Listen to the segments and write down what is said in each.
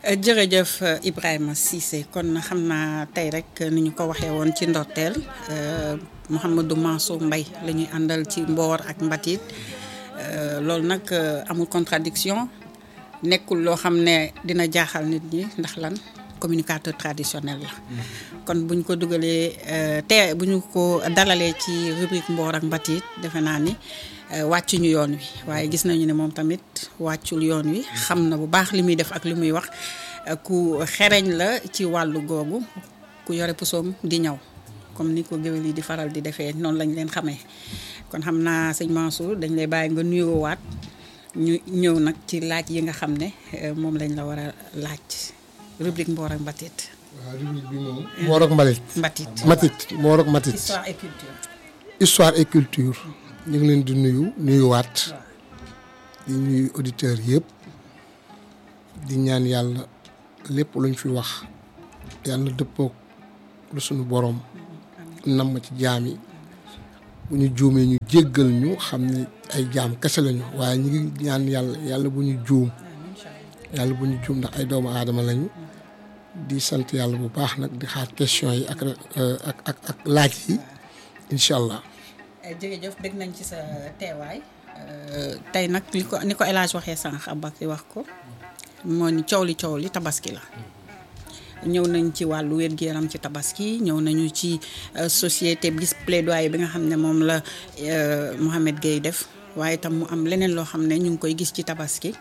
jërëjëf Ibrahima Cissé kon xam naa tey rek ni ñu ko waxee woon ci ndorteel Mouhamadou Mansour Mbaye la ñuy àndal ci mboor ak mbatit loolu nag amul contradiction nekkul loo xam ne dina jaaxal nit ñi ndax lan communicateur traditionnel la kon buñ ko dugalee te bu ñu ko dalalee ci rubrique mboor ak mbatit defe naa ni wàccuñu yoon wi waaye gis nañu ne moom tamit wàccul yoon wi xam na bu baax li muy def ak li muy wax ku xereñ la ci wàllu googu ku yore pusoom di ñaw comme ni ko géwél yi di faral di defee noonu lañ leen xamee kon xam naa sëñ Mansour dañ lay bàyyi nga nuyoowaat ñu ñëw nag ci laaj yi nga xam ne moom lañ la war a laaj rubrique mboor ak mbatit waaw rubrique bi moom. mboor ak mbalit. mbatit matit mboor ak matit. histoire et culture histoire et culture. ñu ngi leen di nuyu nuyuwaat. di nuyu auditeurs yëpp. di ñaan yàlla lépp luñ fi wax. yàlla dëppook lu suñu boroom. nam ma ci jaam yi. bu ñu juumee ñu jéggal ñu xam ne ay jaam kese lañu waaye ñu ngi ñaan yàlla yàlla bu ñu juum. yàlla bu ñu juum ndax ay doomu aadama lañu. di sant yàlla bu baax nag di xaar question yi ak ak ak ak laaj yi incha allah. jërëjëf dégg nañ ci sa teewaay. tey nag li ko ni ko El Hadj waxee sànq Aboubacry wax ko moo ni coow li coow li tabaski la. ñëw nañ ci wàllu wér-gu-yaram ci tabaski ñëw nañu ci société bi gis plaidoyer bi nga xam ne moom la Mouhamed Gueye def waaye itam mu am leneen loo xam ne ñu ngi koy gis ci tabaski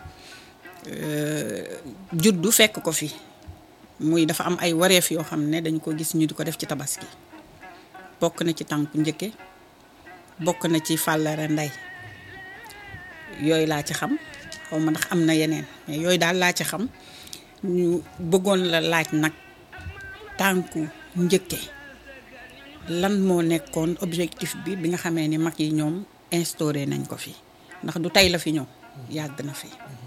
juddu fekk ko fi. muy dafa am ay wareef yoo xam ne dañu ko gis ñu di ko def ci tabaski bokk na ci tànku njëkke bokk na ci fàllare ndey yooyu laa ci xam xaw ma ndax am na yeneen mais yooyu daal laa ci xam ñu bëggoon la laaj nag tànku njëkke lan moo nekkoon objectif bi bi nga xamee ni mag yi ñoom instauré nañ ko fi ndax du tey la fi ñëw yàgg na fi.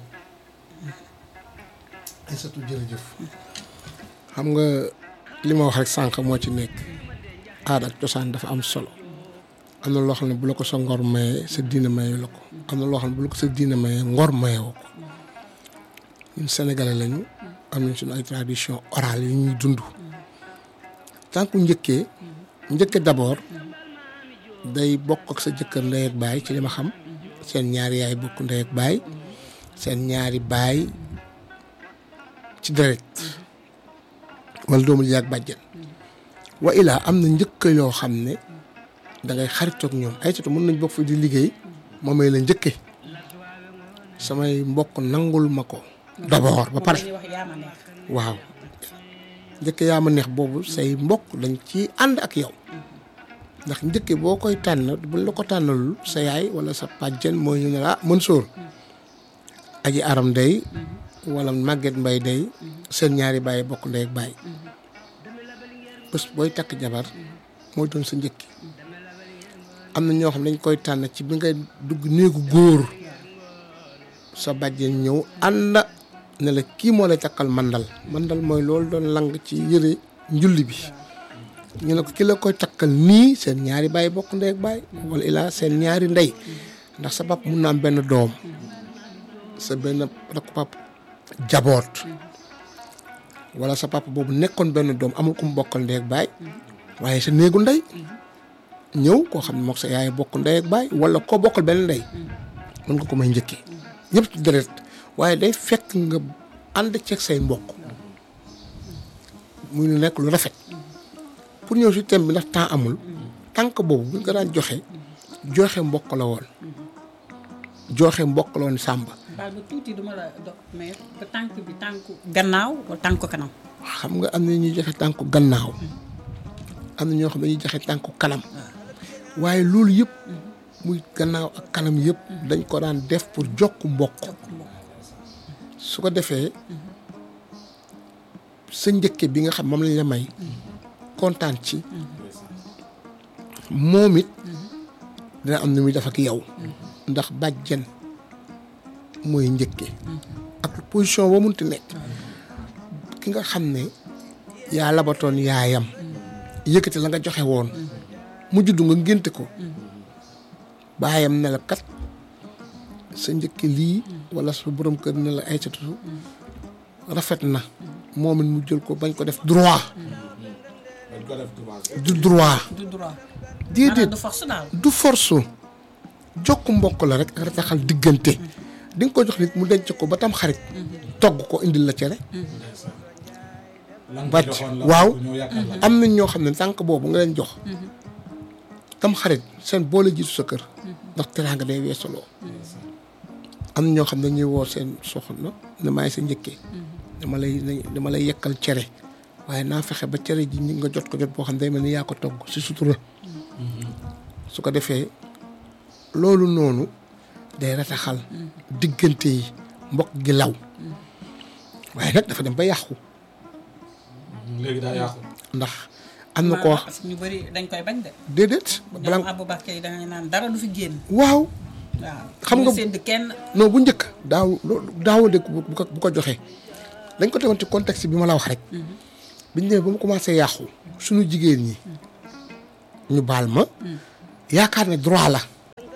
Aïssatou jërëjëf. xam nga li ma wax rek sànq moo ci nekk aada ak cosaan dafa am solo am na loo xam ne bu la ko sa ngor mayee sa diina mayee la ko am na loo xam ne bu la ko sa diina mayee ngor mayewoo ko ñun sénégalais lañu am nañ suñu ay tradition orale yi ñuy dund tànku njëkkee njëkke d'abord day bokk ak sa jëkkër ndey ak baay ci li ma xam seen ñaari yaay bokk ndey ak baay seen ñaari baay ci deret wala doomu yaag bàjjen wa ilaa am na njëkk yoo xam ne da ngay xaritoog ñoom ay catu mën nañ bokk fi di liggéey ma may la njëkke samay mbokk nangul ma ko d'abord ba pare waaw njëkke yaa ma neex boobu say mbokk dañ ci ànd ak yow ndax njëkke boo koy tànn buñ la ko tànnalul sa yaay wala sa bàjjen mooy ñu ne la mën sóor aji aram day wala màgget mbay day seen ñaari bàyyi bokk ndey ak bàyyi bés booy takk jabar mooy doon sa njëkki am na ñoo xam ne dañ koy tànn ci bi ngay dugg néegu góor sa bàjjen ñëw ànd ne la kii moo lay takkal mandal mandal mooy loolu doon lang ci yëre njulli bi ñu ne ko ki la koy takkal nii seen ñaari bàyyi bokk ndey ak bàyyi wala ilaa seen ñaari ndey ndax sa pap mun na am benn doom sa benn rakk pap jaboot wala sa papa boobu nekkoon benn doom amul ku mu bokkal ndey ak baay waaye sa néegu ndey ñëw koo xam ne mook sa yaay bokk ndey ak baay wala koo bokkal benn ndey mën nga ko may njëkkee ñëpp ci deret waaye day fekk nga ànd ceeg say mbokk muy lu nekk lu rafet pour ñëw si thème bi ndax temps amul tànk boobu buñ ko daan joxe joxe mbokk la woon joxe mbokk la woon sàmba baal ba tuuti duma la dog mais ba tànk bi tànku gannaaw wala tànku kanam. xam nga am na ñuy joxe tànku gannaaw am na ñoo xam ne dañuy joxe tànku kanam waaye loolu yëpp muy gannaaw ak kanam yëpp dañ ko daan def pour jokk mbokk su ko defee sa njëkke bi nga xam moom lañ la may kontaan ci moom it dina am na muy def ak yow ndax bàjjen mooy njëkke ak position boo munti nekk ki nga xam ne yaa labatoon yaayam yëkkati la nga joxe woon mu juddu nga ngénte ko baayam ne la kat sa njëkke lii wala sa borom kër ne la ay catu rafet na moom it mu jël ko bañ ko def droit dañ ko def droit. du droit du droit. déedéet maanaam du force daal. du force jokk mbokk la rek ak rataxal diggante di nga ko jox nit mu denc ko ba tam xarit togg ko indil la cere lan Bàcc, joxoon la waaw. ñoo yàqal la. am nañ ñoo xam ne tànk boobu nga leen jox tam xarit seen boole jiitu sa kër ndax teraanga day weesaloo am na ñoo xam ne ñuy woo seen soxna ne maay sa njëkkee dama lay dama lay yekkal cere waaye naa fexe ba cere ji ñi nga jot ko jot boo xam ne day mel ni yaa ko togg si sutura su ko defee loolu noonu day rataxal diggante yi mbokk gi law waaye nag dafa dem ba yàqu léegi daa yàqu. ndax am na ko wax parce que ñu bëri dañ koy bañ de. déedéet ñoom bala Aboubacar yi da ngay naan dara du fi génn. waaw waaw Xam nga- ñu sédd kenn. non bu njëkk daaw loolu daawoo dégg bu bu ko bu ko joxee dañ ko tegoon ci contexte bi ma la wax rek biñ ñëwee ba mu commencé yàqu suñu jigéen ñi ñu baal ma yaakaar ne droit la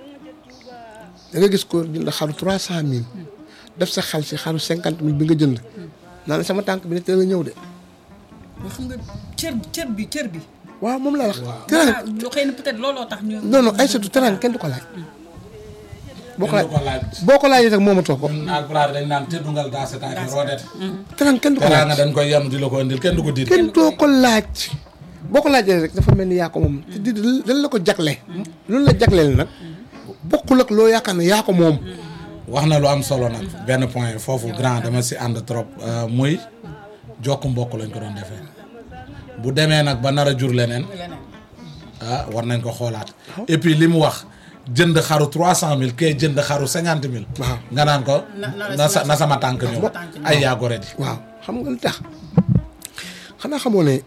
da nga gis ko jënd xaru trois cent mille def sa xel si xaru cinquante mille bi nga jënd naa ne sama tànk bi ne teel a ñëw de yoo xam nga cër cër bi cër bi. waaw moom laa wax Waaw. teraan ah lu xëy na peut-être looloo tax ñu. non non ay surtout teraan kenn du ko laaj boo ko kenn laaj du ko laaj. boo ko laajee rek moomatoo ko ak pulaar dañ naan tëddungal daa sa taaki roodet. teraan kenn du ko teraa laaj nga dañ koy yem di la ko indil kenn du ko dir. kenn doo ko laaj boo ko laajee rek dafa mel ni yaa ko moom te di dañ la ko jagle loolu la jagleel nag bokkul ak loo yaakaar ne yaa ko moom wax na lu am solo nag benn point foofu grand dama si ànd trop euh, muy jokk mbokk lañ ko doon defee bu demee nag ba nar a jur leneen leneen. ah war nañ ko xoolaat et puis li mu wax jënd xaru trois cent mille kee jënd xaru cinquante mille waaw nga naan ko Na- na la na sa sama- na sama tànk ñëw sama tànk ñëw. ay yaa gore di waaw xam nga lu tax xanaa xamoo ne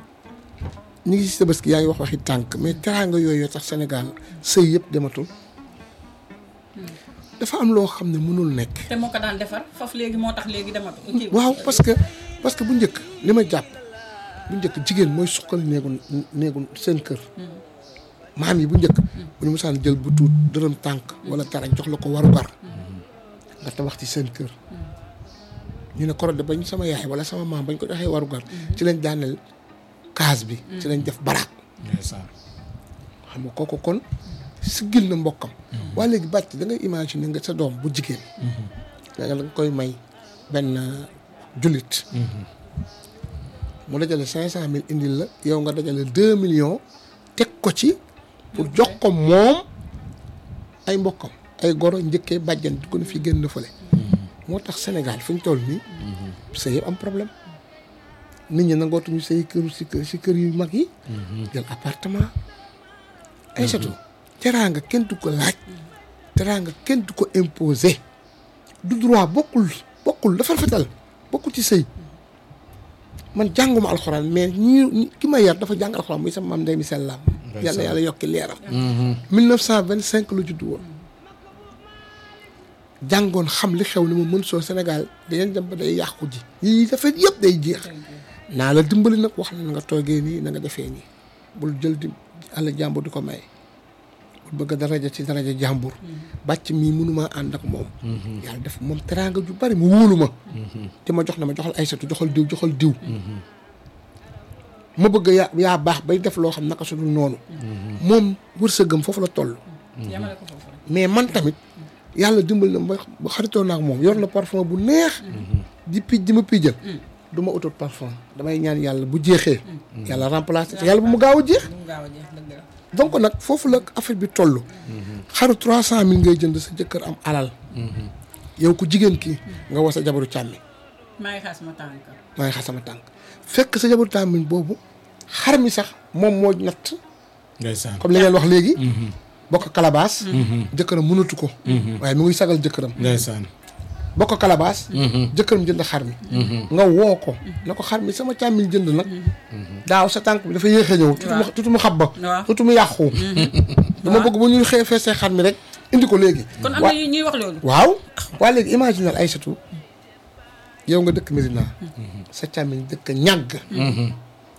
ñu ngi si tabaski yaa ngi wax waxi tànk mais teraanga yooyu tax Sénégal sëy yëpp dematul dafa am loo xam ne mënul nekk te moo ko daan defar foofu léegi moo tax léegi dematu. kii waaw parce que parce que bu njëkk li ma jàpp bu njëkk jigéen mooy suqal néegu néegu seen kër maam yi bu njëkk bu ñu mosaan jël bu tuut dërëm tànk wala dara jox la ko warugar nga tabax ci seen kër ñu ne korode bañ sama yaay wala sama maam bañ ko joxee warugar ci lañ daaneel kaas bi ci lañ def baraak ndeysaan xam nga kooku kon siggil na mbokkam waaye léegi bàcc da ngay imaginer nga sa doom bu jigéen nga nga koy may benn jullit mu dajale cinq cent mille indil la yow nga dajale deux millions teg ko ci pour jox ko moom ay mbokkam ay goro njëkkee bàjjan di ko ne fi génn fële moo tax Sénégal fi ñu toll nii sëy yëpp am problème nit ñi nangootuñu sëy këru si kër si kër yu mag yi jël appartement ay surtout teraanga kenn du ko laaj teraanga kenn du ko imposer du droit bokkul bokkul dafa rafetal bokkul ci sëy man jànguma alxuraan mais ñi ki ma yar dafa jàng alxuraan muy sama maam ndey mi sellaam yàlla yàlla yokki leeram 1925 la juddu woon jàngoon xam li xew ni ma mën soo Sénégal dañeen dem ba day yàqu ji yii dafa yëpp day jeex naa la dimbali nag wax la na nga toogee nii na nga defee nii bul jël di àll jàmbur di ko may bul bëgg daraja ci daraja jàmbur bàcc mii mënumaa ànd ak moom yàlla def moom teraanga ju bari mu wóolu ma te ma jox na ma joxal aysatu joxal diw joxal diw ma bëgg yaa yaa baax bay def loo xam naka su dul noonu moom wërsëgam foofu la toll yamale ko foofu rek. mais man tamit yàlla dimbali na ma ba xaritoo naa ak moom yor na parfum bu neex di pij di ma pijal du ma utal parfum damay ñaan yàlla bu jeexee yàlla remplacer te yàlla bu mu gaaw a jeex bu mu gaaw a jeex dëgg la. donc nag foofu la affaire bi toll xaru trois cent mille ngay jënd sa jëkkër am alal yow ku jigéen kii nga woo sa jabaru càmmi maa ngi xaas ma tànk. maa ngi xas sama tànk fekk sa jabaru càmmi boobu xar mi sax moom moo natt ndeysaan comme li ngeen wax léegi bokk kalabaas jëkkëram mënatu ko waaye mu ngi sagal jëkkëram ndeysaan bokk kalabaas jëkkëram jënd xar mi nga woo ko na ko xar mi sama càmmiñ jënd nag daaw sa tànk bi dafa yéex a ñëw tutu mu tutu mu xab ba waaw. tutu mu yàqu dama bëgg bu ñuy xëy feesee xar mi rek indi ko léegi kon am Wa- na ñuy wax loolu. waaw waaye léegi imaginal Aïssatou yow nga dëkk Médina sa càmmiñ dëkk ñàgg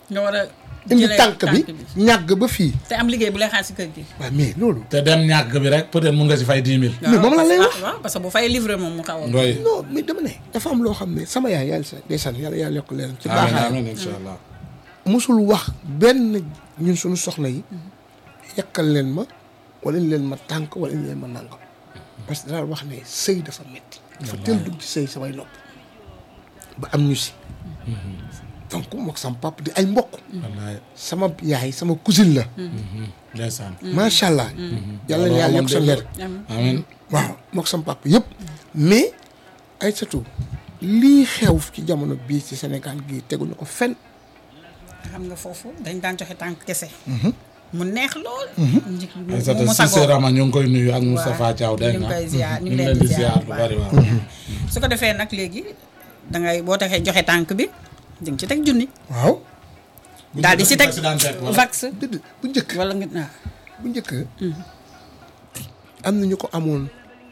nga war a indi jëlee tànk bi ñàgg ba fii te am liggéey bu lay xaar si kër gi waaw mais loolu te dem ñàkk bi rek peut-être mun nga si fay dix mille. Mais moom la lay wax. ah, waaw parce que bu fay livré moom mu xaw a ndoy non mais dama ne dafa am loo xam ne sama yaay yàlla sa ndeysaan yàlla yàlla yokk leen ci amiin baaxaay amiin incha allah. musul wax benn ñun suñu soxna yi yàkkal leen ma wala indi leen ma tànk wala indi leen ma nàngam parce que daal wax ne sëy dafa metti dafa teel dugg ci sëy samay nopp ba am ñu si donc mook sama papa di ay mbokk wallaay sama yaay sama cousine la ndeysaan. macha allah yàlla na yàlla yokk sa leer amiin waaw mook sama papa yëpp mais ay surtout lii xew ci jamono bii ci Sénégal gii teguñu ko fenn xam nga foofu dañ daan joxe tànk kese mu neex lool njëkk mu Aïssata mu Cissé sagoo Rama ñu ngi koy nuyu ak Moustapha Thiaw dégg ñu ngi nga koy ziar ñu ñu ngi ngi leen leen di di ziar ziar bu bu baax. bari waaw. su ko defee nag léegi dangay boo taxee joxe tànk bi di nga ci teg junni waaw daal di si teg si daan teg wala? vax dëgg bu njëkk wala nga waaw bu njëkk am na ñu ko amoon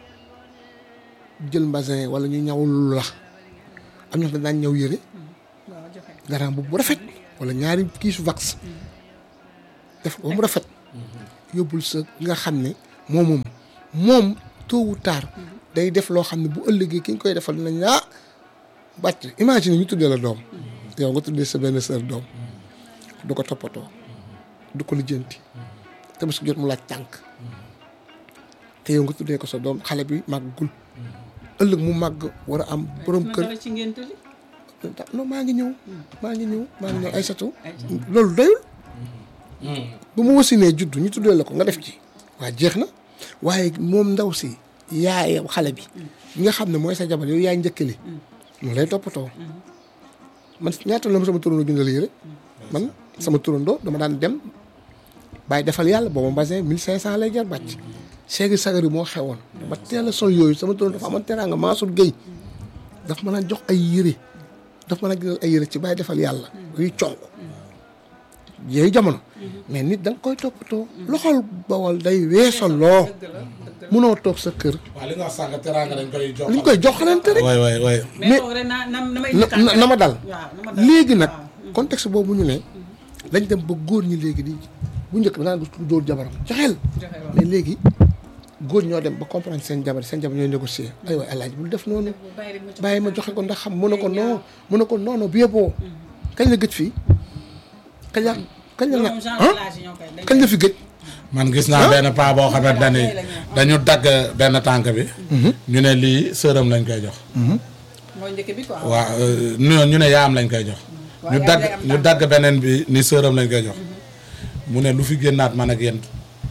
jël mbasin wala ñu ñawul la am na daan ñëw yëre waaw joxe garam bu bu rafet wala ñaari kiisu vax def ko ba mu rafet yóbbul sa nga xam ne moom moom moom tôt ou tard day def loo xam ne bu ëllëgee ki ñu koy defal dinañ ah bàcc imagine ñu tuddee la doom yow nga tuddee sa benn sœur doom du ko toppatoo du ko lijjanti te su jot mu laaj tànk te yow nga tuddee ko sa doom xale bi màggul ëllëg mu màgg war a am borom kër dara ci ngénte li non maa ngi ñëw maa ngi ñëw maa ngi ñëw ay satu loolu doyul bu mu wasinee juddu ñu tuddee la ko nga def ci waa jeex na waaye moom ndaw si yaay xale bi bi nga xam ne mooy sa jabar yow yaay njëkkali mu lay toppatoo man ñaata la ma sama turandoo jëndal yére man sama turandoo dama daan dem bàyyi defal yàlla booba mbasin mille cinq cent lay jar bàcc seegi sagari moo xewoon dama teel a sol yooyu sama turandoo dafa amoon teraanga Mansour Gueye daf mën a jox ay yére daf mën a jël ay yére ci bàyyi defal yàlla yuy conk yooyu jamono mais nit da nga koy toppatoo loxol bawal day weesaloo munoo toog sa kër waaw li nga wax sànq teraanga dañ koy jox. li ñu koy joxalante rek waay waay waay. mais toog rek na na na may na na- na ma dal waaw na ma dal léegi nag contexte boobu ñu ne dañ dem ba góor ñi léegi di bu njëkk da ngaa gis ku dóor jabaram joxeel joxe waaw mais léegi góor ñoo dem ba comprendre seen jabar seen jabar ñooy négocier ay waay alaaji bul def noonu bàyyi rek mu jox bàyyi ma joxe ko ndax xam mu ne ko non mu ne ko non non bu yeboo kañ la gëj fii kañ la kañ la loolu nag moom genre ah village yi ñoo koy dañ kañ la fi gëj man gis naa benn paa boo xamante ne dañu dagg benn tànk bi. ñu ne lii sërëm lañ koy jox. mooy njëkk bi quoi waaw ñu ñu ne yaam lañ koy jox. ñu yaay dagg day am ñu dagg beneen bi ni sërëm lañ koy jox. mu ne lu fi génnaat man ak yéen.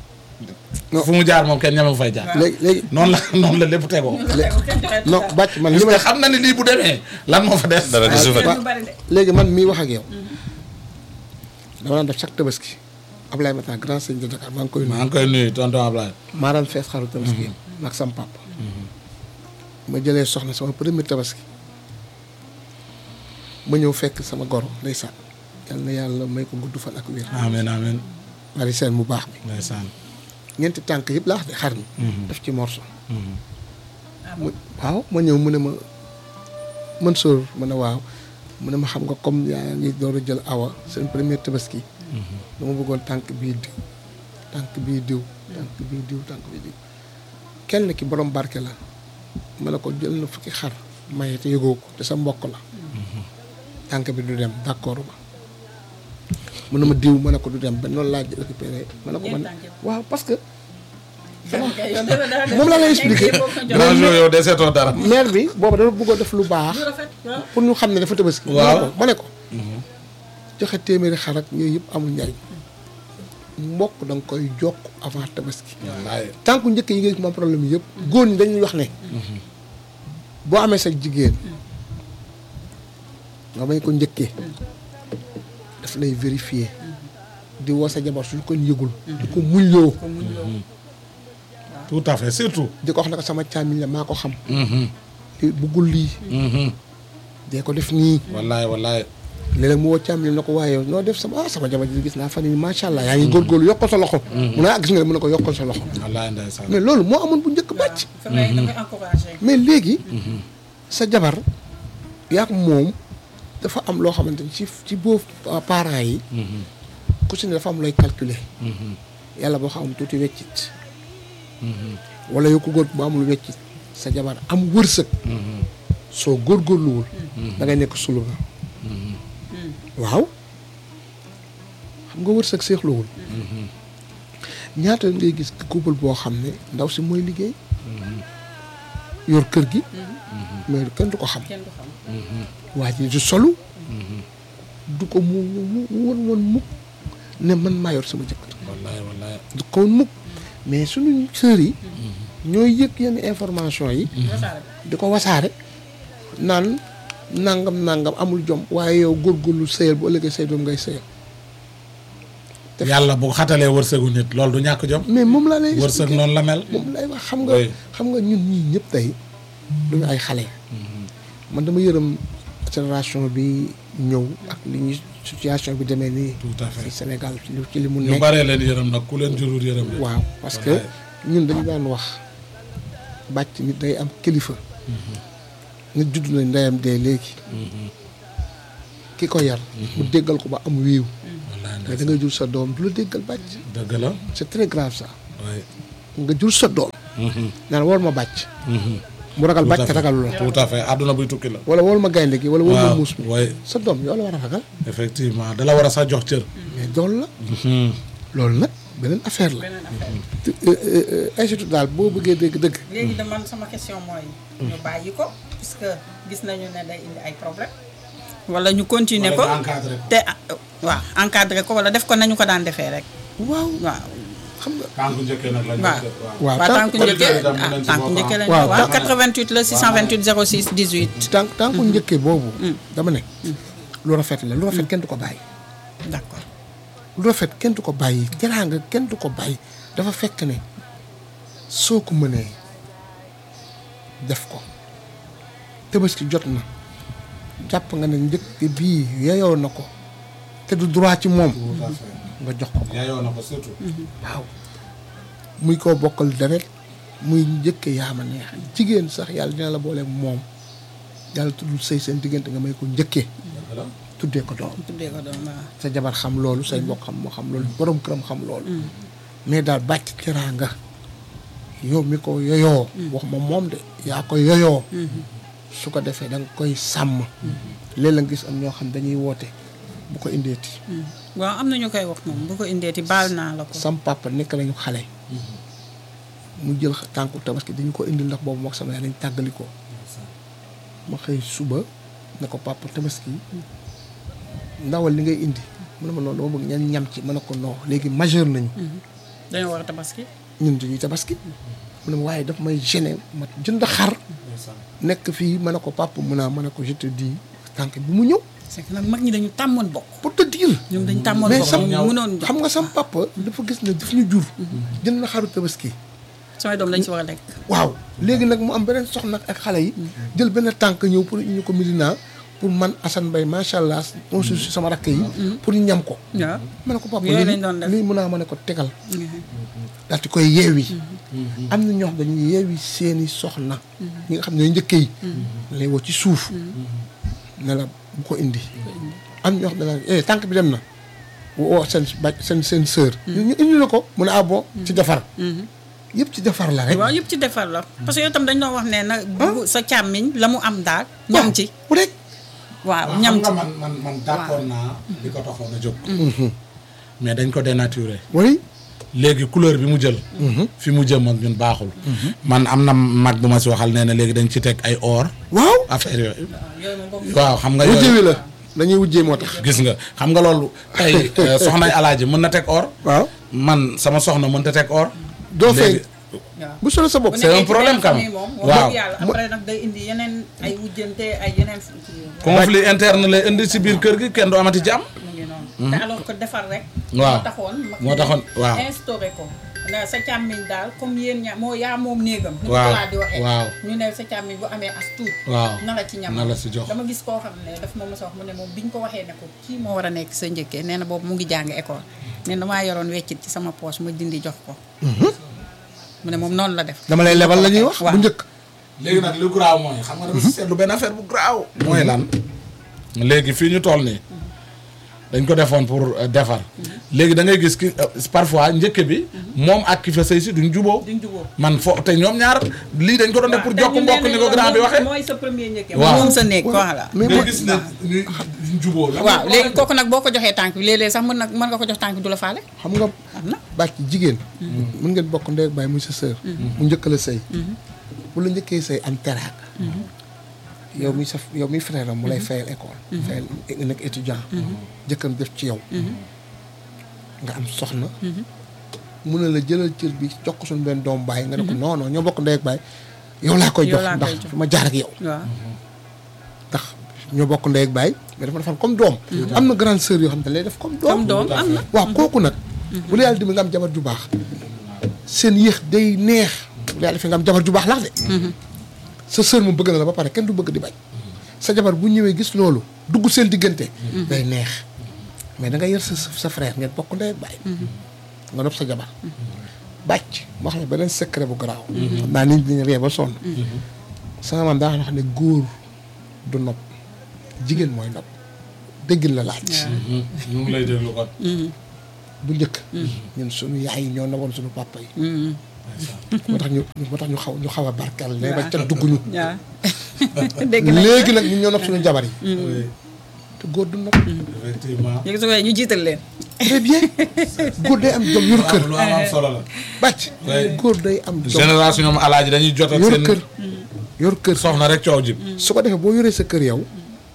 fu mu jaar moom kenn ñama fay jaar. léegi léegi noonu la noonu la lépp tegoo. non bàcc man li parce ma que xam na ni lii bu demee lan moo fa des. dara gisu fa waaw léegi man mii wax ak yow dama daan def chaque tabaski Ablaye Mata grand sëñ de Dakar maa ngi koy nuyu maa ngi koy nuyu tonton Ablaye. maa daan fees xaru tabaski maag sam papa ma jëlee soxna sama premier tabaski ma ñëw fekk sama goro ndeysaan yal na yàlla may ko gudd fan ak wér amiin amiin bari seen mu baax mi ndeysaan. ñeenti tànk yëpp laa wax de xar mi def ci morso mu waaw ma ñëw mu ne ma mën sóor ma ne waaw mu ne ma xam nga comme yaa ngi door a jël awa seen premier tabaski dama bëggoon tànk bii diw tànk bii diw tànk bii diw tànk bii diw kenn ki borom barke la ma ne ko jël na fukki xar maye te yëgoo ko te sa mbokk la tànk bi du dem d'accord ma mu ne ma diw ma ne ko du dem ba noonu laa récupéré ma ne ko man waaw parce que moom laa lay expliqué grand jour yow deseetoo dara. maire bi booba dafa bëggoon def lu baax pour ñu xam ne dafa tabaski Waaw. ma ne ko joxe téeméeri xar ak yooyu yëpp amul njariñ mbokk da nga koy jokk avant tabaski wallaay. tànku njëkk yi nga gis moom problème yëpp góor ñi dañuy wax ne boo amee sa jigéen nga bañ ko njëkkee daf lay vérifier di woo sa jabar suñu ko yëgul di ko muñloo tout à fait surtout. di ko wax ne ko sama càmmiñ la maa ko xam li buggul lii dee ko def nii wallaay wallaay. léeg-léeg mu woo càmmiñ na ko waaye yow noo def sama ah sama jabar ji gis naa fan yii macha allah yaa ngi góorgóorlu yokkal sa loxo mu ne ah gis nga ne mu ne ko yokkal sa loxo wallaay ndeysaan. mais loolu moo amoon bu njëkk bàcc fa ngay da ngay encouragé mais léegi sa jabar yaa ko moom dafa am loo xamante ni ci ci boobu parents yi ku si ne dafa am looy calculer yàlla boo xam tuuti weccit wala yow ko góor bu amul weccit sa jabar am wërsëg soo góorgóorluwul da ngay nekk sulu nga waaw xam nga wërsëg seexluwul ñaata ngay gis couple boo xam ne ndaw si mooy liggéey yor kër gi mais kenn du ko xam kenn du xam waa ji du solu du ko mu mu mu won woon mukk ne man maa yor sama jëkkër wallaay wallaay du ko woon mukk mais suñu sœurs yi ñooy yëg yenn information yi wasaare di ko wasaare naan nangam nangam amul jom waaye yow góorgóorlu sëyal bu ëllëgee say doom ngay sëyal Def- yàlla bu xatalee wërsëgu nit loolu du ñàkk jom mais moom laa lay wërsëg expliquer. noonu la mel moom lay wax xam nga Oui. xam nga ñun ñii ñëpp tey duñu ay xale man dama yërëm génération bi ñëw ak li ñu situation bi demee nii tout à fait ci Sénégal ci li- ci li mu ñu nekk baree leen yërëm nag ku leen jurul yërëm leen waaw parce que Wallaay. ñun dañu daan wax bàcc nit day am kilifa nit judd na ndeyam dee léegi ki ko yar mu déggal ko ba am wiiw wallaay mais da ngay jur sa doom du la déggal bàcc dëgg la c'est très grave ça waay nga jur sa doom naan war ma bàcc mu ragal bàcc ragalu la tout à fait àdduna buy tukki la wala wol ma gaynde gi wala wol ma waaw muus mi waay sa doom yow la war a ragal effectivement da la war a sax jox cër mais dool la loolu nag beneen affaire la beneen affaire te institut daal boo bëggee dégg dëgg léegi de man sama question mooy ñu bàyyi ko puisque gis nañu ne day indi ay problème wala ñu continuer ko Wala ñu encadré ko. te ah, waaw encadré ko wala def ko nañu ko daan defee rek waaw waaw xam nga tànku njëkkee nag lañ waaw waaw waaw tant- tànku njëkkee auditeurs yi tam ah mën nañ ci tànku bokk, njëkkee lañu waaw, waaw tant- 88 la 628 06 18 tànk tànku njëkkee boobu dama ne lu rafet la lu rafet kenn du ko bàyyi d'accord lu rafet kenn du ko bàyyi teraanga kenn du ko bàyyi dafa fekk ne soo ko mënee def ko tabaski jot na jàpp nga ne njëkk bii yeyoo na ko te du droit ci moom tout à fait nga jox ko ko yaayoo na ko surtout waaw muy koo bokkal deret muy njëkke yaa ma neex jigéen sax yàlla dina la boole moom yàlla tuddul sëy seen diggante nga may ko njëkkee dëgg la tuddee ko doom tuddee ko doon waaw sa jabar xam loolu say mbokk xam moo xam loolu borom këram xam loolu mais daal bàcc teraanga yow mi ko yoyoo wax ma moom de yaa ko yoyoo su ko defee da nga koy sàmm léeg la nga gis am ñoo xam dañuy woote bu ko indeeti waaw am na ñu koy wax moom bu ko indeeti baal naa la ko sam papa nekk nañu xale mu jël tànku tabaski dañu ko indi ndax boobu mook sama yaay dañ tàggali ko ma xëy suba ne ko papa tabaski ndawal li ngay indi mu ne ma noonu dama bëgg ñan ñam ci ma ne ko non léegi majeur nañu dañoo war a tabaski ñun dañuy tabaski mu ne ma waaye daf may gêné ma jënd xar nekk fii ma ne ko papa mu naa ma ne ko je te dis tànk bi mu ñëw c'est que nag mag ñi dañu tàmmoon bokk pour te dire ñoom dañu tàmmoon mais bokk sam ñoom mënoon jox xam nga sam papa dafa gis ne daf ñu jur jënd na xaru tabaski samay doom dañ si war a lekk waaw léegi nag mu am beneen soxna ak xale yi jël benn tànk ñëw pour ñu ko Medina pour man Assane Mbaye macha allah on si sama rakk yi pour ñu ñam ko waaw ma ne ko papa Yooyu lii lañ doon def. lii mun naa ma ne ko tegal daal di koy yeewi am na ñoo xam dañuy yeewi seeni soxna ñi nga xam ne ñooy njëkk yi lay woo ci suuf ne la bu ko indi am ñoo xam ne daal eh tànk bi dem na woo seen ba seen seen sœur ñu ñu indi la ko mu ne ah bon ci defar yëpp ci defar la rek waaw yëpp ci defar la parce que yow tam dañ doon wax ne na bu sa càmmiñ la mu am daal ñam ci bu rek waaw ñam ci xam nga man man man d'accord naa li ko taxoon a jóg mais dañ ko dénaturé oui léegi couleur bi mu jël fi mu jëm ak ñun baaxul man am na mag bu ma si waxal nee na léegi dañ ci teg ay or waaw affaire yooyu yooyu moom boobu waaw xam nga wujje yooyu wi la dañuy wujjee moo tax gis nga xam nga loolu tey euh, soxnay alaaji mën na teg or waaw man sama soxna mën ta teg or doo fay léegi waaw bu solo sa bopp bu c'est un nekkee ci problème benn quand famille même. moom wax Waaw. dëgg yàlla après nag day indi yeneen ay wujjante ay yeneen kii conflit interne lay indi si biir kër gi kenn du amati jàmm mu ngi noonu te alors que defar rek Waaw. moo taxoon mag Moo ñi taxoon, waaw. instauré ko na sa càmmiñ daal comme yéen ña moo yaa moom néegam ni Waaw, ko laa di waxee waaw. ñu ne sa càmmiñ bu amee as tuut waaw na la ci ñam na la si jox dama gis koo xam ne daf ma mos a wax mu ne moom biñ ko waxee ne ko kii moo war a nekk sa njëkkee nee na boobu mu ngi jàng école nee na damaa yoroon weccit ci sama poche ma dindi jox ko mu ne moom noonu la def dama lay lebal la ñuy wax waaw. bu njëkk léegi nag lu graaw mooy xam nga dafa si seetlu benn affaire bu graaw mooy lan léegi fii ñu toll nii dañ ko defoon pour euh, defar léegi da ngay gis ki euh, parfois njëkk bi moom ak ki fa sëy si duñ juboo duñ juboo man fo te ñoom ñaar lii dañ ko doon def pour jokk mbokk ni ko grand bi waxee mooy sa premier njëkk Waaw. moom sa néeg voilà mais nga mooy gis ne ñu duñ juboo la waaw léegi kooku nag boo ko joxee tànk bi léeg-léeg sax mën nag mën nga ko jox tànk bi du la faale xam nga am na bàcc jigéen mën ngeen bokk ndey ak baay muy sa sœur mu njëkk la sëy bu la njëkkee sëy am teraanga yow mi sa yow mi frère am mu lay fayal école fayal nga nekk étudiant jëkkam def ci yow nga am soxna mu ne la jëlal cër bi jox ko suñu benn doom baay nga ne ko non non ñoo bokk ndey ak baay yow laa koy Yow jox laa ndax koy jox. fi ma jaar ak yow waaw ndax ñoo bokk ndey ak baay mais dafa defal comme doom am na grande sœur yoo xam ne lay def comme doom comme doom am na waaw kooku nag bu la yàlla dimbali nga am jabar ju baax seen yéex day neex bu la yàlla fi nga am jabar ju baax lax de sa sœur mu bëgg na la ba pare kenn du bëgg di bañ sa jabar bu ñëwee gis loolu dugg seen diggante day neex mais da nga yar sa sa frère ngeen bokk ndey ak baay nga nopp sa jabar bàcc ma wax la beneen secret bu garaaw xam naa nit ñi ree ba sonn sama maam daa wax ne góor du nopp jigéen mooy nopp déggin la laaj ñu ngi lay déglu kon bu njëkk ñun suñu yaay yi ñoo nawoon suñu papa yi moo tax ñu moo tax ñu xaw ñu xaw a barkeel ne ba ca dugg ñu waaw dégg na léegi nag ñun ñoo nopp suñu jabar yi Oui, te góor du nopp effectivement léegi su ko ñu jiital leen très bien góor day am jom yor kër lu am am solo la bàcc Oui. góor day am jom génération ñoom alaaji dañuy jot ak yor seen kër yor kër soxna rek coow jib su ko defee boo yoree sa kër yow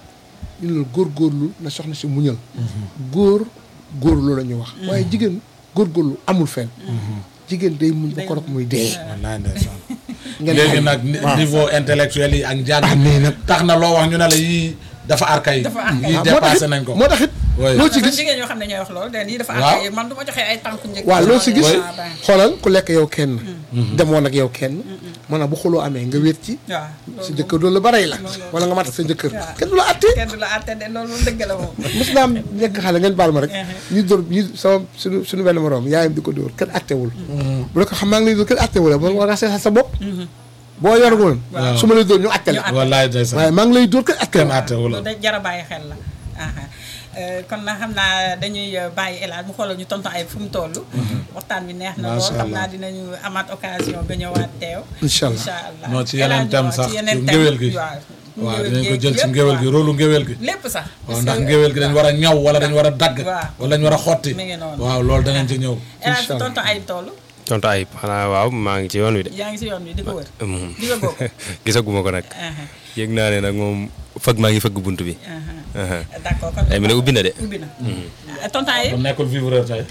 ñu la góor góorlu na soxna si muñal góor góor loolu la ñuy wax waaye jigéen góor góorlu amul fenn jigéen day muñ ba korok muy dee wallaay ndeysaan ngeen léegi xam- nag ni- niveau intellectuel yi ak njàng ah mais nag tax na loo wax ñu ne la yii dafa archaïque Dafa archaïque. yii ah, moo tax dépassé it nañ ko moo tax it Oui. loo ci dafa gis jigéen ñoo xam ne ñooy wax loolu den yi dafa Waaw. am man du ma joxee ay tànku njëkk waaw loo si gis Oui. xoolal ku lekk yow kenn demoon ak yow kenn maanaam bu xuloo amee nga wéet ci waaw sa jëkkër doolu la barey la loolu- wala nga mat sa jëkkër waaw. kenn du la attee kenn du la àtte de loolu moom dëgg la moom mos naa am nekk xale ngeen baal ma rek ñu dóor ñu sama suñu suñu benn moroom yaayam di ko dóor kenn attewul bu la ko xam maa ngi lay dóor kenn attewul man war nga seetal sa bopp boo yor woon su ma lay dóor ñu atte la wallaay ndeysaan waaye maa ngi lay dóor kenn kenn attewul àttewul loolu da jara bàyyi xel la aha Euh, kon na xam naa dañuy euh, bàyyi Elhadj mu xoolal ñu tonton ay fu mu toll waxtaan bi neex na lool Macha xam Allah. naa dinañu amaat occasion ga ñëwaat teew Incha allah. incha allah Non, ci yeneen Elhadj thème waaw, sax, ci yeneen yu thème, ngéwél gi. waaw waaw ngéwél dinañ ko geeg jël ci yëpp, ngéwél gi waaw. rôlu ngéwél gi lépp sax waaw parce ndax que- ngéwél gi dañ war a ñaw wala dañ war a dagg Waaw. wala dañ war a xotti Mi ngi noonu. waaw loolu danañ ci ñëw Elhadj Incha allah. tonton ay toll tontu ayib xanaa waaw maa ngi ci yoon wi de. yaa ngi si yoon wi di ko wër Mhm. di nga bokk gisaguma ko nag. aha yëg naa ne nag moom fëgg maa ngi fëgg bunt bi. aha aha. d'accord kon ay mu ne ubbi na de. ubbi na Ah, tonton ay bu nekkul vivreur tey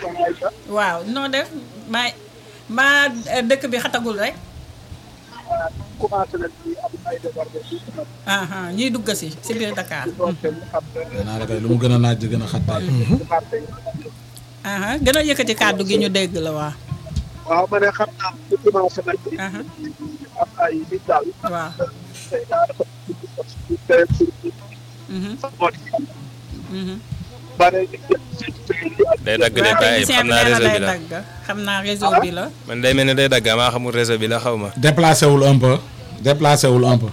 waaw noo def maa maa euh, dëkk bi xatagul rek commencé nañ ci am ay débordement aha ñuy dugg si si biir Dakar naa la kay lu mu gën a naaj di gën a xat tey aha gën a yëkkati kàddu gi ñu dégg la waa waaw ma ne xam naa bu commencé nañ ci aha am ay nit daal waaw tey daal dafa tey mhm moo di mhm bare nit ñi seen prix yi ak day dagg de waaw bàyyi technicien xam bi naa nee na réseau day bi la. dagg xam naa réseau bi la man day mel ne day dagg maa xamul réseau bi la xaw ma. déplacé wul un peu déplacé wul un peu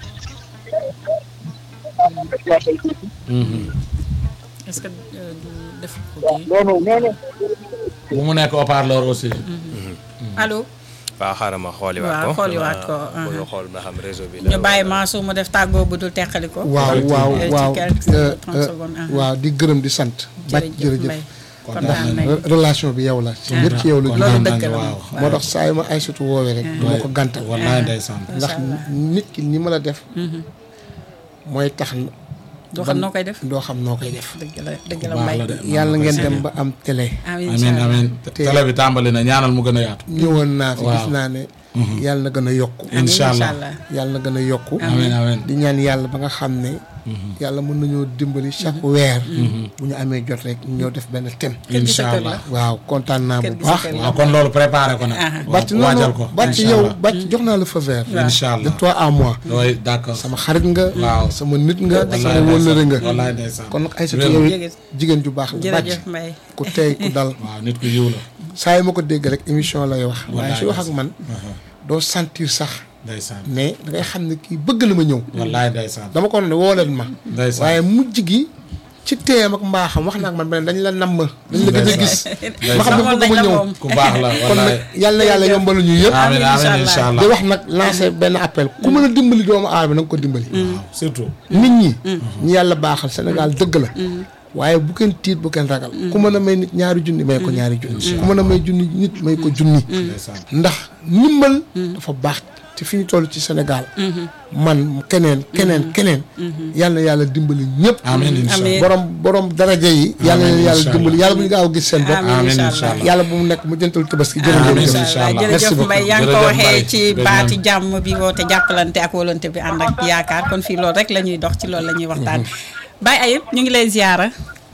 est-ce que euh, du def ko kii non non non non bu mu nekk haut-parleur aussi allo waaw xaaral ma xooliwaat ko. Waaw, xooliwaat ko, dama aha. bëgg a xool ba xam réseau bi la. ñu bàyyi Mansour mu def tàggoo bu dul teqali ko waaw waaw Euh, ci waaw quelques euh, trente euh, secondes, ah. waaw di gërëm di sant bàcc jërëjëf jërëjëf Mbaye Kontaan kontaan nañ Re- relation bi yow la ci lépp ci yow la loolu jógee dëgg la waaw. moom moo tax saa yu ma ay sutu woowee rek du ma ko gàntal wallaay ndeysaan ndax nit ki ni ma la def mooy tax doo xam noo koy def doo xam noo koy def dëgg la dëgg la baax Mbaye la de yàlla ngeen dem ba am télé amiin amiin incha allah. amiin télé bi tàmbali na ñaanal mu gën a yaatu ñëwoon naa fi Waaw. gis naa ne yàlla na gën a yokku Amiin, incha allah yàlla na gën a yokku amiin amiin di ñaan yàlla ba nga xam ne yàlla mën nañoo dimbali chaque weer bu ñu amee jot rek ñu ñëw def benn thème Kër gi sa incha kër allah la. waaw kontaan naa Kër bu gi sa baax kër la. waaw kon loolu préparé ko nag bàcc waaw non waajal non ko bàcc incha yow allah bàcc jox naa la feu vert incha de allah toi à moi oui d'accord sama xarit nga Waaw. sama nit nga wallaay sama wëllëre nga wallaay ndeysaan kon nag ay sa Wér. yow it Jërëjëf. jigéen ju baax la bàcc jërëjëf Mbaye ku tey ku dal waaw nit ku yiw la saa yi ma ko dégg rek émission lay wax waaye Wallaay su wax ak man Uh-huh. doo sentir sax ndeysaan mais da ngay xam ne kii bëgg na ma ñëw wallaay ndeysaan dama ko ne woo leen ma ndeysaan waaye mujj gi ci teem ak mbaaxam wax naa ak man beneen dañ la namm dañ la gën a gis ma xam ne Xamoon bëgg nañ ma la ñëw moom. ku baax la kon nag wallaay yàlla na yàlla yombalu ñu yëpp amiin Amiin, amiin incha incha allah. allah di wax nag lancer benn appel ku mën a dimbali doomu aadama na nga ko dimbali waaw surtout nit ñi ñi yàlla baaxal Sénégal dëgg la waaye bu kenn tiit bu kenn ragal ku mën a may nit ñaari junni may ko ñaari junni ku mën a may junni nit may ko junni ndeysaan ndax ndimbal dafa baax te fi ñu toll ci Sénégal man keneen keneen keneen yàlla na yàlla dimbali ñëpp amiin incha allah Amiin. borom borom daraja yi yàlla na Amiin, yàlla incha dimbali yàlla bu ñu gaaw gis seen bopp Amiin, amiin incha incha allah. allah yàlla bu mu nekk mu jëntal tabaski Amiin, jërëjëf incha incha allah allah. jërëjëf Merci Mbaye yaa ngi ko Jërëjëf waxee Mbaye. ci Jërëjëf. baati jàmm bi woote jàppalante ak wolante bi ànd ak yaakaar kon fii loolu rek la ñuy dox ci loolu la ñuy waxtaan Baye Ayib ñu ngi lay ziyaara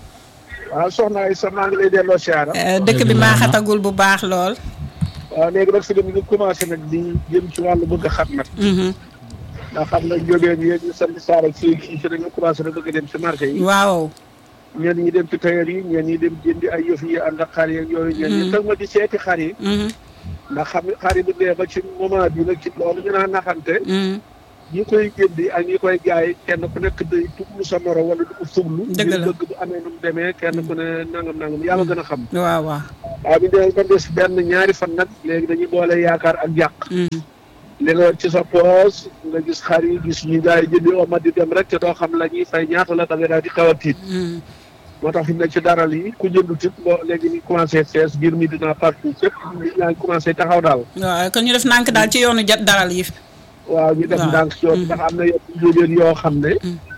waaw soxna ay sa maa ngi lay delloo siyaara Euh, dëkk bi maa xatagul bu baax lool waaw léegi nag fi mu ngi commencé nag di jëm ci wàllu bëgg a xam nag Mhm. ndax xam nga jógeen yéen ñu sant Saar ak fii fii si dañu commencé nag bëgg a dem si marché yi waaw ñenn ñi dem ci tailleur yi ñenn ñi dem jëndi ay yëf yi ànd ak xar yeeg yooyu ñenn ñi tag ma di seeti xar yi Mhm. ndax xam xar yi bu dee ba ci moment bi nag ci loolu ñu naan naxante Mhm. ñi koy jëndi ak ñi koy jaay kenn ku nekk day tuglu sa moro wala du ko fuglu Dëgg la. ngir bëgg bu amee nu mu demee kenn ku ne nangam nangam yàlla gën a xam waaw waaw waaw bi dee ba des benn ñaari fan nag léegi dañuy boole yaakaar ak yàq Mhm. li nga ci sa poos nga gis xar yi gis ñu gars yi jëndi oma di dem rek te doo xam la ñuy fay ñaata la da nga daal di xaw a tiit Mhm. moo tax fi mu ne ci daral yi ku jëndu tit bo léegi ñu commencé fees biir mi dina partout fépp yaa ngi commencé taxaw daal waaw kon ñu def nànk daal ci yoonu jat daral yi waaw ñu def waaw. ndànk si yoon ndax am na yenn jógeen yoo xam ne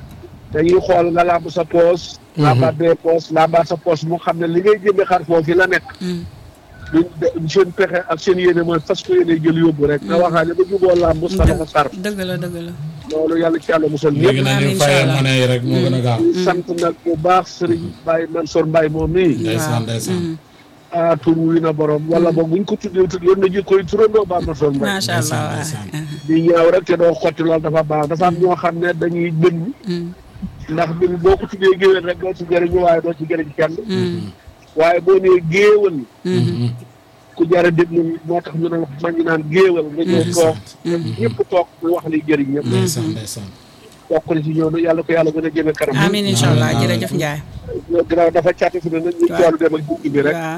dañuy xool nga làmb sa poos làmbaat bee poos làmbaat sa poos mu xam ne li ngay jëndi xar foofu la nekk Mhm. duñ de- seen pexe ak seen yéene mooy fas ko yéene jël yóbbu rek nga waxaane ba juboo làmb sa dafa sar dëgg la dëgg la loolu yàlla ci yàlla musal léegi ñëpp nag Amiin, ñu incha fayal allah. monnaie yi rek moo gën a gaaw sant nag bu baax sëriñ Baye Mansour Mbaye moom mii ndeysaan ndeysaan ah tur wi na borom wala boog buñ ko tuddee tudd yoon na ji koy turandoo Baye Mansour Mbaye macha allah waaw ndeysaan. di ñaaw rek te doo xotti loolu dafa baax dafa am ñoo xam ne dañuy bënn Mhm. ndax bi boo ko tuddee géwél rek doo ci jëriñu waaye doo ci jëriñ kenn Mhm. waaye boo nee géewal Mhm. ku jar a déglu moo tax ñu ne man ñu naan géewal nga ñëw toog ñëpp toog mu wax li jëriñ ñëpp ndeysaan ndeysaan bokk na ci ñoom yàlla ko yàlla gën a jëme kanam amiin incha allah Amiin, amiin. jërëjëf Ndiaye ginnaaw dafa càtt fi ne nag ñu Waaw. coolu dem ak jukki bi rek waaw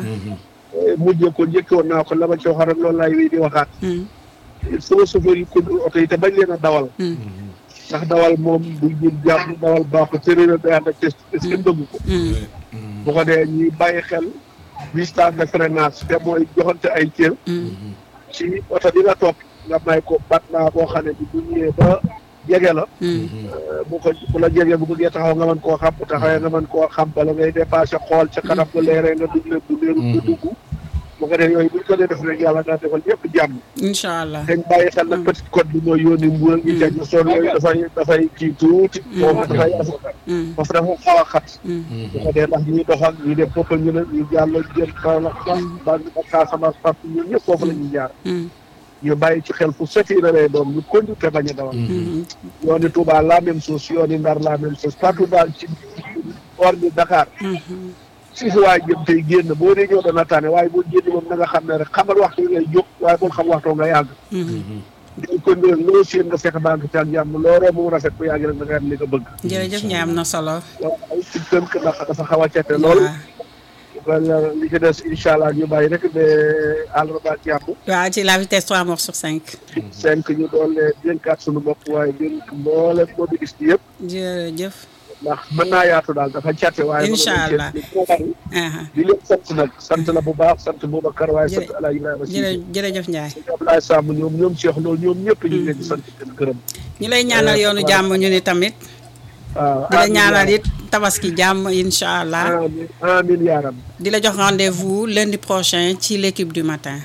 mujjee ko njëkkoon naa ko la ma ci wax rek loolu laay wéy di waxaat Mhm. sama chauffeur yi conduire oto yi te bañ leen a dawal Mhm. ndax dawal moom du jël jàmm dawal baaxul te réeral day ànd ak test est-ce que bëgg ko Mhm. bu ko dee ñuy bàyyi xel distance de freinage te mooy joxante ay cër Mhm. ci oto bi nga topp nga may ko bat naa boo xam ne bi bu ñëwee ba jege la Mhm. bu ko bu la jegee bu bëggee taxaw nga mën koo xam bu taxawee nga mën koo xam bala ngay dépassé xool ca kanam nga leeree nga dugg leen du leeru nga dugg bu ko dee yooyu buñ ko dee def rek yàlla daa defal ñëpp jàmm incha allah dañ bàyyi xel nag petite côte bi mooy yónni mbuural gi teg na soon yooyu dafay dafay kii tuuti foofu dafay Mhm. foofu dafa xaw a xat Mhm. bu ko dee ndax ñuy doxal ñu dem poppal ñu ne ñu jàll jël Kaolack ba ba ba Casamance pap ñun ñëpp foofu la ñuy jaar Mhm. ñu bàyyi ci xel fu seti na lay doon ñu conduire te bañ a dawal Mhm. yooni Touba la même chose yooni Ndar la même chose partout daal ci hors de Dakar Mhm. si fi waay jëm tey génn boo dee ñëw dana tànne waaye boo génn moom na nga xam ne rek xamal waxtu yi ngay jóg waaye bul xam waxtu nga yàgg Mhm. dañ ko ndéel loo séen nga fexe baa ngi ci ak jàmm looloo mu rafet bu yàgg rek da nga am li nga bëgg jërëjëf Ndiaye am na solo waaw ay ci tënk ndax dafa xaw a cete lool waaw wala li ci des incha allah ñu bàyyi rek ba àllarba ak jàmm waaw ci la vitesse 3 morts sur 5 cinq ñu doon dénkaat suñu bopp waaye dénk mboolem mobiliste yëpp jërëjëf ndax mën naa yaatu daal dafa cate waaye Incha allah. di aha leen sant nag sant la bu baax sant Boubacar waaye sant Jërë- El Hadj Ibrahima jërë Cissé jërëjëf Ndiaye Abdoulaye Samb ñoom ñoom Cheikh loolu ñoom ñëpp ñu ngi leen di sant di leen gërëm ñu lay ñaanal yoonu jàmm ñu ni tamit waaw di la amiin ñaanal yaa it tabaski jàmm incha allah rabbi. amiin amiin yaa rabbi di la jox rendez-vous lundi prochain ci l'équipe du matin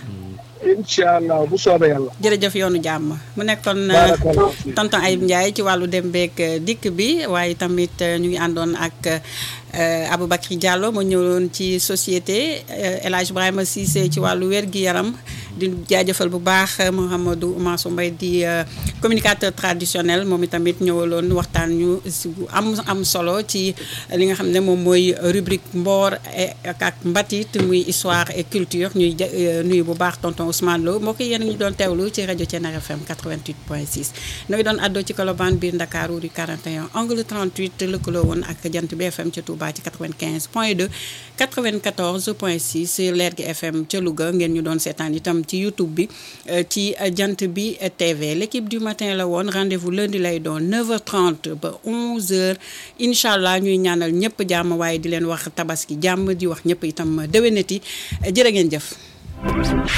incha allah bu soobee yàlla jërëjëf yoonu jàmm mu nekkoon euh, Barakallah fiik. tonton Ayib Ndiaye ci wàllu dem beeg euh, dikk bi waaye tamit euh, ñu ngi àndoon ak euh, Aboubacry Diallo mu ñëwoon ci société euh, El Hadj Ibrahima Cissé ci wàllu wér-gi-yaram di jaajëfal bu baax Mouhamadou Mansour Mbaye di communicateur traditionnel moom itamit ñëwaloon waxtaan ñu si bu am am solo ci li nga xam ne moom mooy rubrique mboor ak mbatit muy histoire et culture ñuy nuyu bu baax tonton Ousmane Lo mbokk yéen ñu doon teewlu ci rajo Thiénaba FM 88.6 nooy doon àddoo ci Colobane biir Ndakaaru rue 41 angle 38 lëkkaloo woon ak jant bi FM ca Touba ci 95 point 2 94 point 6 leer gi FM ca Louga ngeen ñu doon seetaan itam ci YouTube bi ci jant bi TV l'équipe du matin la woon rendez-vous lundi lay doon 9h30 ba 11h incha allah ñuy ñaanal ñëpp jàmm waaye di leen wax tabaski jàmm di wax ñëpp itam déwénati jërë ngeen jëf.